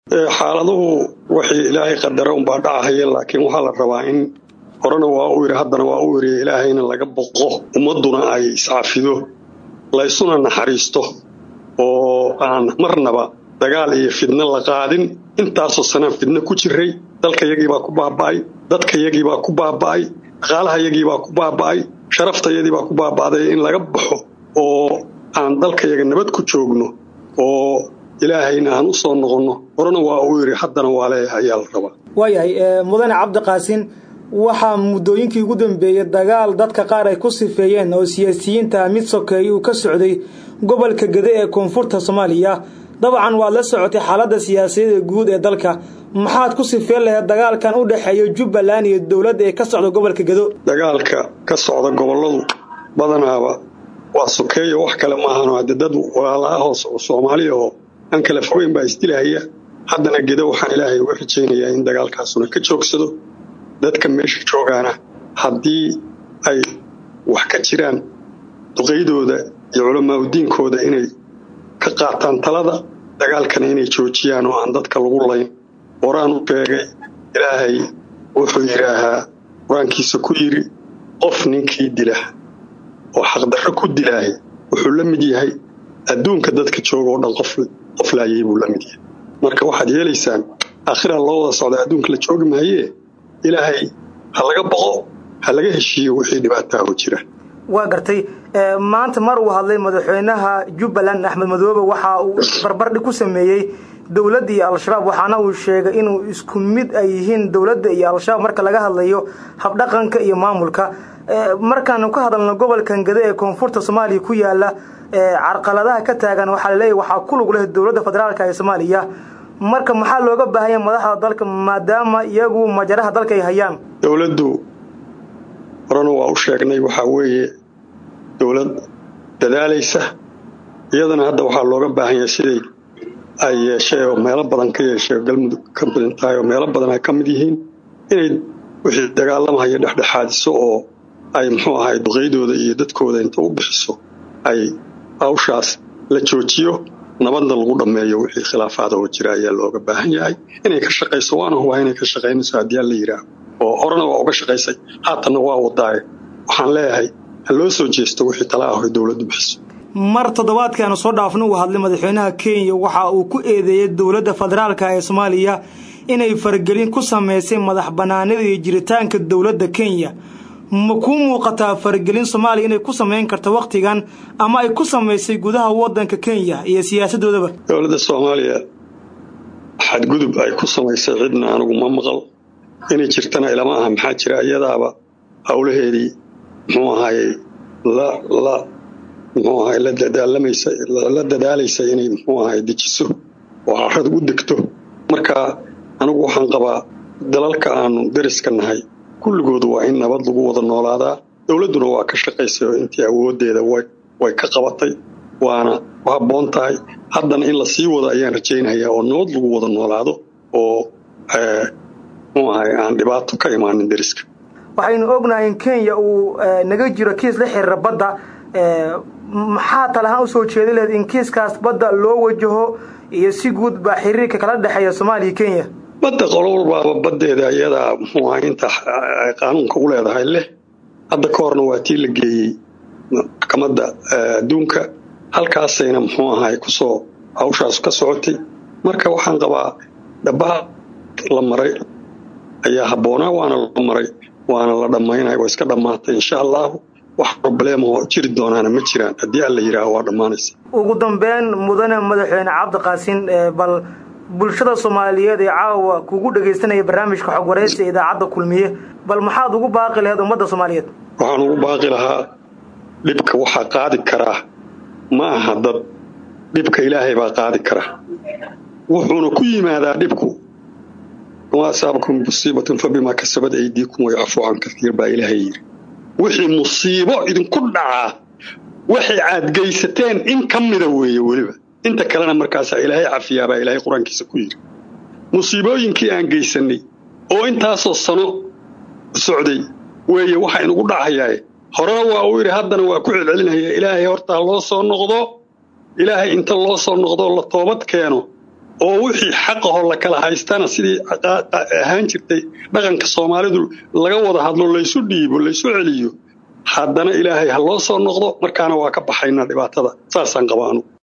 xaaladuhu waxay ilaahay qadara unbaa dhacahaya laakiin waxaa la rabaa in horena waa u yidhi haddana waa u yidhi ilaahayna laga boqo ummadduna ay iscafido laysuna naxariisto oo aan marnaba dagaal iyo fidno la qaadin intaasoo sanaan fidno ku jiray dalkayagiibaa ku baaba'ay dadkayagiibaa ku baaba'ay dhaqaalahayagiibaa ku baaba'ay sharaftayadiibaa ku baaba'day in laga baxo oo aan dalkayaga nabad ku joogno oo ilaahayna aan u soo noqonno horena waa uu yidhi haddana waa leeyahay ayaa la rabaa waayahay mudane cabdiqaasin waxaa muddooyinkii ugu dambeeyey dagaal dadka qaar ay ku sifeeyeen oo siyaasiyiinta mid sokeeye uu ka socday gobolka gede ee koonfurta soomaaliya dabcan waad la socotay xaaladda siyaasadeeda guud ee dalka maxaad ku sifeen lahayd dagaalkan u dhexeeya jubbaland iyo dowladda ee ka socda gobolka gedo dagaalka ka socda gobolladu badanaaba waa sokeeya wax kale maahan hadde dad walaalaahoo soomaaliya oo aan kala fogeyn baa isdilahaya haddana gedo waxaan ilaahay uga rajaynayaa in dagaalkaasuna ka joogsado dadka meesha joogaana haddii ay wax ka jiraan duqaydooda iyo culamaa udiinkooda inay ka qaataan talada dagaalkana inay joojiyaan oo aan dadka lagu layn horaan u sheegay ilaahay wuxuu yidhaahaa qur-aankiisa ku yidhi qof ninkii dila oo xaqdarro ku dilaahay wuxuu la mid yahay adduunka dadka jooga oo dhan qof laayay buu la mid yahay marka waxaad yeelaysaan aakhiraa loo wada socda adduunka la joogi maayee ilaahay ha laga boqo ha laga heshiiyo wixii dhibaataaho jira waa gartay maanta mar uu hadlay madaxweynaha jubbaland axmed madoobe waxa uu barbardhig ku sameeyey dowladda iyo al-shabaab waxaana uu sheegay inuu isku mid ay yihiin dowladda iyo al-shabaab marka laga hadlayo habdhaqanka iyo maamulka markaanu ka hadalno gobolkan gade ee koonfurta soomaaliya ku yaala carqaladaha ka taagan waxaa laleeyahy waxaa ku lug leh dowladda federaalk ee soomaaliya marka maxaa looga baahanya madaxda dalka maadaama iyagu majaraha dalka ay hayaan dowladdu horena waa u sheegnay waxaa weeye dowlad dadaalaysa iyadana hadda waxaa looga baahan yahay siday ay yeeshee oo meelo badan ka yeeshee galmudug ka badan tahay oo meelo badan ay ka mid yihiin inay wixii dagaalamahaya dhexdhexaadiso oo ay muxuu ahay duqaydooda iyo dadkooda inta u bixiso ay hawshaas la joojiyo nabadna lagu dhammeeyo wixii khilaafaada oo jira ayaa looga baahan yahay inay ka shaqayso waana hubaa inay ka shaqaynayso haddii aan la yidhaaho oo horena waa uga shaqaysay haatanna waa wadaaye waxaan leeyahay ha loo soo jeesto wixii tala ah oy dowladdu bixiso mar toddobaadkaanu soo dhaafna uu hadlay madaxweynaha kenya waxa uu ku eedeeyey dowladda federaalk ee soomaaliya inay faragelin ku samaysay madax bannaanida iyo jiritaanka dowladda kenya ma kuu muuqataa faragelin soomaaliya inay ku samayn karto wakhtigan ama ay ku samaysay gudaha waddanka kenya iyo siyaasaddoodaba dowladda soomaaliya xadgudub ay ku samaysay cidna anigu ma maqal inay jirtana ilama aha maxaa jira iyadaaba howlaheedii muxuu ahayey la la muxuu ahay la dadaalamaysa la dadaalaysa inay muxuu ahay dejiso oo carrada u degto marka anigu waxaan qabaa dalalka aanu dariska nahay kulligoodu waa in nabad lagu wada noolaadaa dowladduna waa ka shaqaysay oo intii awooddeeda way ka qabatay waana ku habboon tahay haddana in la sii wado ayaan rajaynayaa oo nabad lagu wada noolaado oo muxuu ahay aan dhibaato ka imaanin dariska waxaynu ognahay in kenya uu naga jiro kiis la xiriira badda maxaa talahaan usoo jeedi lahayd in kiiskaas badda loo wajaho iyo si guud baa xiriirka kala dhexeeya soomaaliya kenya badda qolo walbaaba baddeeda iyadaa muxuu ahay inta ay qaanuunka u leedahay leh hadda ka horna waa tii la geeyey maxkamadda adduunka halkaasayna muxuu ahay kusoo hawshaas ka socotay marka waxaan qabaa dhabaha la maray ayaa habboonaa waana la maray waana la dhammaynaya waa iska dhammaatay insha allahu wax probleemahoo jiri doonaana ma jiraan haddii alla yidhaaho waa dhammaanaysa ugu dambeyn mudane madaxweyne cabdiqaasin bal bulshada soomaaliyeed ee caawa kugu dhegaysanaya barnaamijka xog waraysi ee idaacadda kulmiye bal maxaad ugu baaqi lahayd ummadda soomaaliyeed waxaan ugu baaqi lahaa dhibka waxaa qaadi karaa ma aha dad dhibka ilaahay baa qaadi kara wuxuuna ku yimaadaa dhibku wamaa asaabakum musiibatun fa bimaa kasabad aydiikum wayacfuu can kaiir baa ilaahay yidhi wixii musiibo idinku dhacaa waxay aad geysateen in ka mida weeye weliba inta kalena markaasaa ilaahay cafiyaa baa ilaahay qur-aankiisa ku yidhi musiibooyinkii aan geysannay oo intaasoo sano socday weeye waxa inugu dhacayaa horena waa uu yidhi haddana waa ku celcelinaya ilaahay hortaa loo soo noqdo ilaahay inta loo soo noqdoo la toobad keeno oo wixii xaqahoo la kala haystana sidii ahaan jirtay dhaqanka soomaalidu laga wada hadlo laysu dhiibo laysu celiyo haddana ilaahay ha loo soo noqdo markaana waa ka baxaynaa dhibaatada saasaan qabaanu